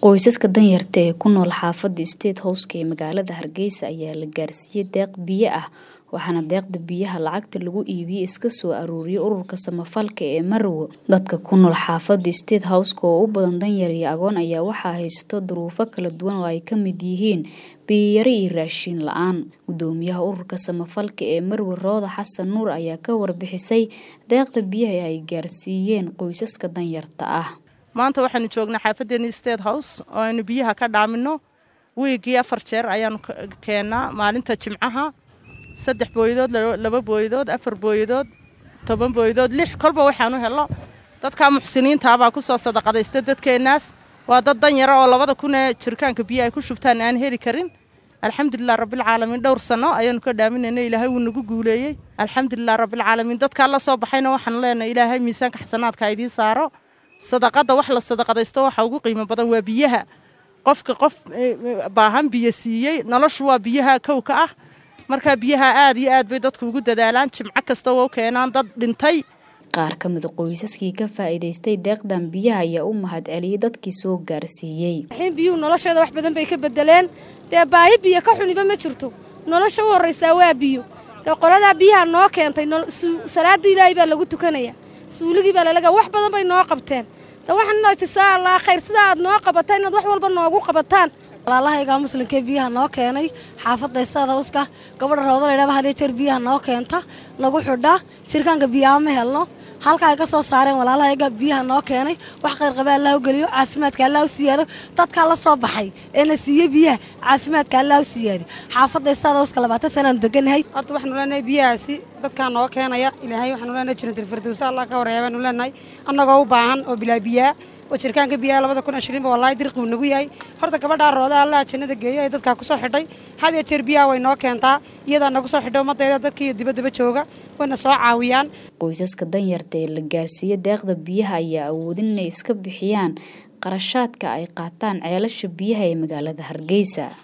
Qoysaska danyarta ee ku nool xaafadda State House ee magaalada Hargeysa ayaa la gaarsiiyay deeq biyo ah waxaana deeqda biyaha lacagta lagu iibiyay iska soo aruuriyay ururka samafalka ee Marwo. Dadka ku nool xaafadda State House oo u badan danyar iyo agoon ayaa waxaa haysta duruufo kala duwan oo ay ka mid yihiin biyo yari iyo raashin la'aan. Gudoomiyaha ururka samafalka ee Marwo Rooda Xasan Nuur ayaa ka warbixisay deeqda biyaha ee ay gaarsiiyeen qoysaska danyarta ah. maanta waxaanu joognaa xaafadeeni state house oo aynu biyaha ka dhaamino wiigii afar jeer ayaanu keennaa maalinta jimcaha saddex booyadood laba booyadood afar booyadood toban booyadood lix kolba waxaanu helo dadka muxsiniintaabaa ku soo sadaqadaysta dadkeennaas waa dad danyara oo labada kun ee jirkaanka biyo ay ku shubtaan aan heli karin alxamdulilah rabbilcaalamiin dhowr sanno ayaanu ka dhaaminayna ilaahay wuu nagu guuleeyey alxamdulilah rabbilcaalamiin dadkaa la soo baxayna waxaanu leenahay ilaahay miisaanka xasanaadka idiin saaro sadaqada wax la sadaqadaysto waxa ugu qiimo badan waa biyaha qofka qof baahan biyo siiyey noloshu waa biyaha kowka ah markaa biyaha aad iyo aad bay dadku ugu dadaalaan jimco kasta oo keenaan dad dhintay qaar ka mid qoysaskii ka faa'iidaystay deeqdan biyaha ayaa u mahad celiyay dadkii soo gaarsiiyey biyuhu nolosheeda wax badan bay ka bedeleen dee baahi biyo ka xuniba ma jirto nolosha u horraysaa waa biyo dee qoladaa biyaha noo keentay salaada ilaahay baa lagu tukanaya suuligii baa lalaga wax badan bay noo qabteen da waxaan jisaa allaa khayr sidaa aad noo qabataan inaad wax walba noogu qabataan walaalahaygaa muslimkee biyaha noo keenay xaafadda sadawska gabadha rooda laydhaba hadee jeer biyaha noo keenta nagu xidha jirkaanka biyaha ma helno halka ay ka soo saareen walaalahayga biyaha noo keenay wax qayrqaba allah u geliyo caafimaadka allah u siyaado dadkaa la soo baxay eena siiye biyaha caafimaadka allah u siyaado xaafadda sadawska labaatan sanaanu deganahay horta waxaanu leenahay biyahaasi dadkaa noo keenaya ilaahay waxaanu leenahay jinatilfirdowsa allah ka horeeya baanu leenahay annagoo u baahan oo bilaa biyaa oo jirkaanka biyaha labada kun ashirinba wallaahi dirqiu nagu yahay horta gabadhaa rooda allaha jannada geeyo ee dadkaa ku soo xidhay had iyo jeer biyaha way noo keentaa iyadaa nagu soo xidhay ummaddeeda dadkiiyo dibaddaba jooga wayna soo caawiyaan qoysaska danyarta ee la gaarsiiyey deeqda biyaha ayaa awoodin inay iska bixiyaan qarashaadka ay qaataan ceelasha biyaha ee magaalada hargeysa